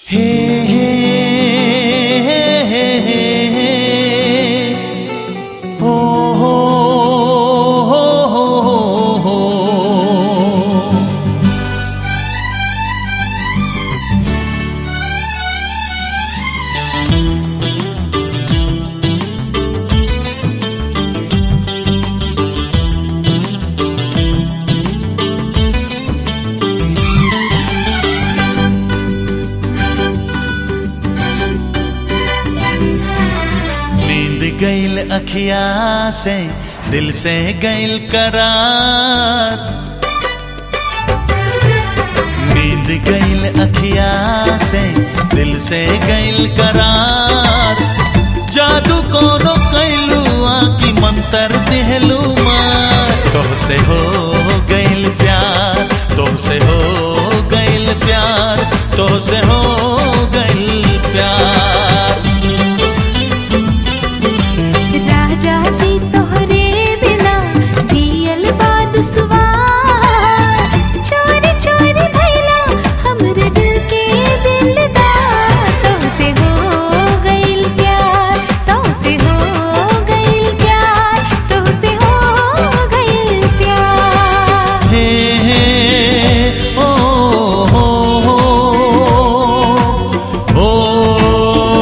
हे हे हे हे हे हो हो हो हो हो नींद गईल अखिया से दिल से गईल करार नींद गईल अखिया से दिल से गईल करार जादू कोनो कैलू आकी मंतर दिहलू मार तोहसे हो गईल प्यार तोहसे हो गईल प्यार तोहसे हो गईल प्यार राजा जी तोहरे बिना जियल बाद सुवार चोरी चोरी भैला हमरे दिल के दिलदार तोहसे हो गइल प्यार तोहसे हो गइल प्यार तोहसे हो गइल प्यार हे हे ओ हो हो हो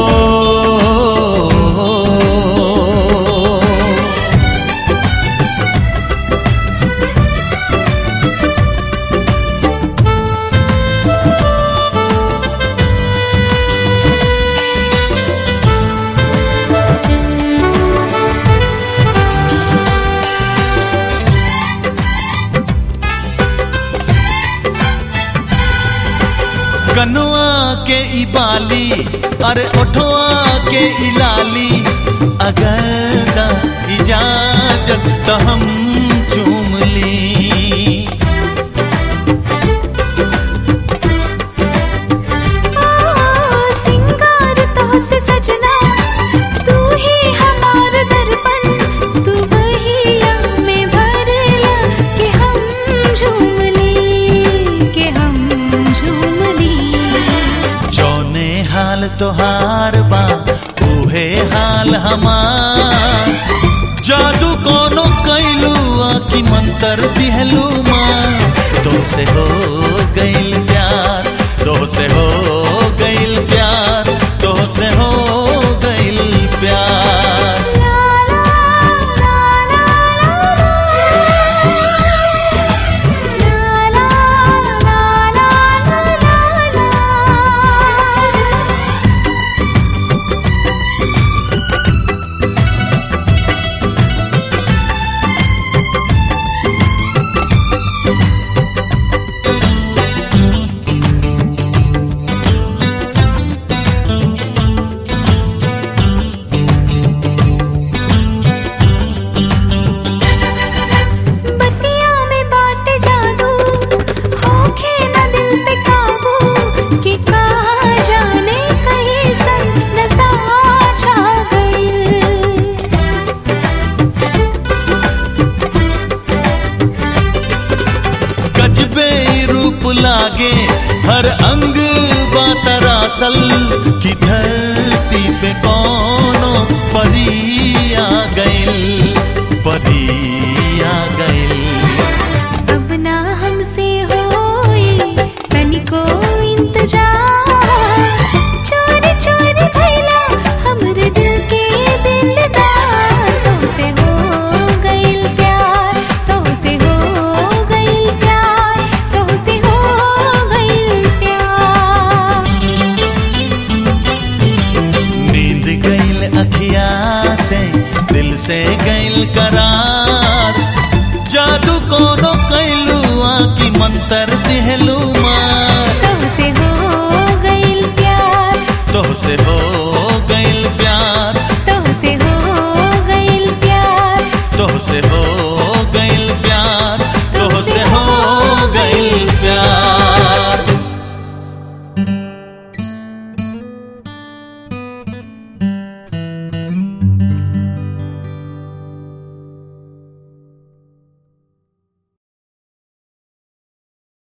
कनुआ के ई बाली अरे ओठवा के ई लाली अगर दा इजाजत तो हम चूम ली ओ सिंगार तोहसे सजना तू ही हमार दर्पण तू बहिया में भरला के हम झूम ली के हम झूम ली जौने हाल तोहार बा उहे हाल हमार जादू कोनो कैलू आखी मंतर दिहलू माँ तुमसे हो गईल प्यार तुमसे हो गईल प्यार तुमसे हो गईल प्यार ला ला ला ला ला ला ला ला बतिया में बाटे जादू होखे न दिल पे काबू कि कहाँ जाने कहीं सन नशा छा गई गजबे रूप लागे हर अंग बातरासल की धरती पे कोनो परी आ गइल परी आ गइल अब ना हमसे होई तनिको इंतजार चोरी चोरी भैला हमरे दिल के दिलदार तोहसे हो गइल प्यार तोहसे हो गइल प्यार तोहसे हो गइल प्यार नींद गइल अखिया से दिल से गइल करार जादू कोनो कैलू आकी मंतर दिहलू मार तोहसे हो गइल प्यार तोहसे हो